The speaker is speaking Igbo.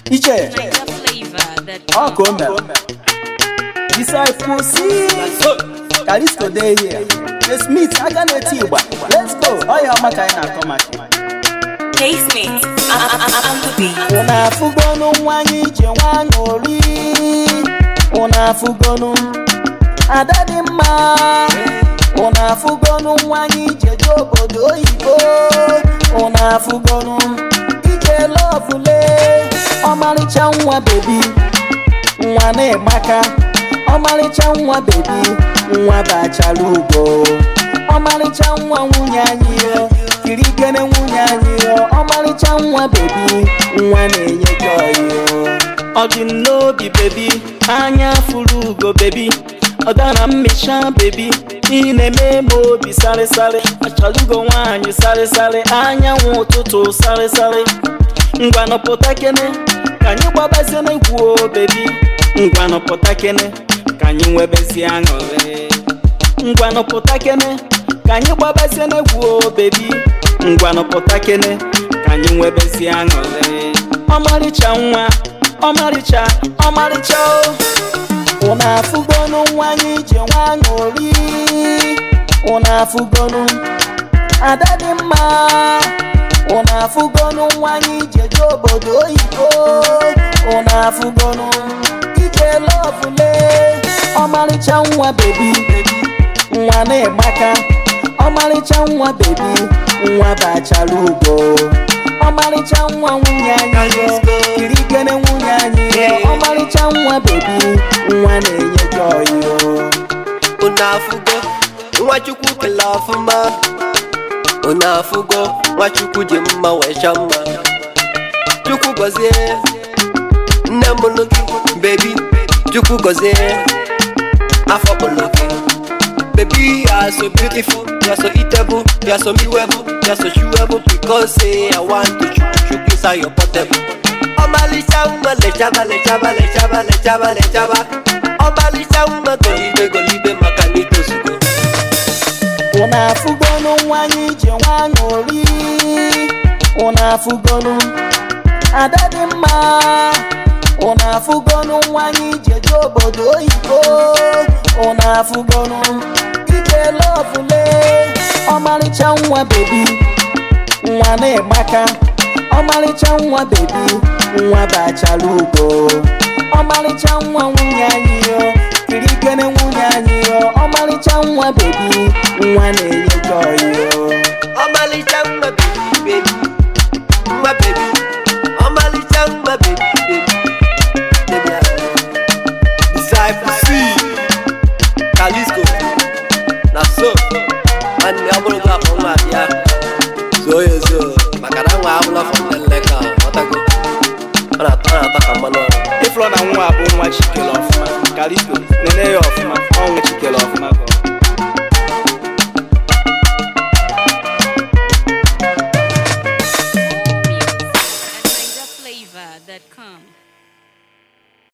iche Niger flavor that ọ ka o mere disciple si kalisto dey here the smith aka na-eti igba let's go ọya ọma ka anyị na-akọ maka Casement, I'm the beat. unu afụgonu nwa anyị ije nwa ṅụri unu afụgonu ada dị mma unu afụgonu nwa anyị ije je obodo oyibo unu afụgonu ije lọvule ọmarịcha nwa bebi nwa na-egbaka ọmarịcha nwa bebi nwa bachara ugo ọmarịcha nwa nwunye anyị yo kirikere nwunye anyị yo ọmarịcha nwa bebi nwa na-enye joy yo ọ dị m n'obi bebi anya furu ugo bebi ọ dara mmecha bebi ị na-eme m obi sarịsarị achọrọ ugo nwaanyị sarịsarị anyanwụ ụtụtụ sarịsarị ngwanụ pụta kene ka anyị gbabazie n'egwu o bebi ngwanụ pụta kene ka anyị nwebezie aṅụrị ngwanụ pụta kene ka anyị gbabazie n'egwu o bebi ngwanụ pụta kene ka anyị nwebezie aṅụrị ọmarịcha nwa ọmarịcha ọmarịcha o unu afụgonu nwa anyị ije nwa ṅụri unu afụgonu ada dị mma unu afụgonu nwa anyị ije je obodo oyibo unu afụgonu ije lọvule ọmarịcha nwa bebi nwa na-egbaka ọmarịcha nwa bebi nwa bachara ugo ọmarịcha nwa nwunye anyị yo kirikere nwunye anyị yo ọmarịcha nwa bebi nwa na-enye joy yo unu afụgo nwachukwu kele ọfụma unu afụgo nwachukwu ji mma wee chọọ mma chukwu gọzie nne mụlụ gị bebi chukwu gọzie afọ kpụlụ gị Baby, you are so beautiful, you are so eatable, you are so mewable, you are so chewable because say I want to chook chook inside your portable. Ọmalịcha nwa lechaba lechaba lechaba lechaba lechaba Ọmalịcha nwa golibe golibe maka na itozugo unu afụgonu nwa anyị ije nwa ṅụri unu afụgonu ada dị mma unu afụgonu nwa anyị ije je obodo oyibo unu afụgonu ije lọvule ọmarịcha nwa bebi nwa na-egbaka ọmarịcha nwa bebi nwa bachara ugo ọmarịcha nwa nwunye anyị yo kirikere nwunye anyị yo ọmarịcha nwa bebi nwa na-enye joy yo Ọmalịcha nwa bebi bebi nwa bebi Ọmalịcha nwa bebi bebi Baby, I- Disciple C Kalisco na so nwanne ọ bụrụ gị akpọ nwa abịa zoo ya zoo maka na nwa abụla fọ nleka ọtago ọ na-atọ ọ na-atọ ka mmanụ ọrụ ịfụrụ na nwa bụ nwa chikere ọfụma kalisto nene ya ọfụma ọnwa chikere ọfụma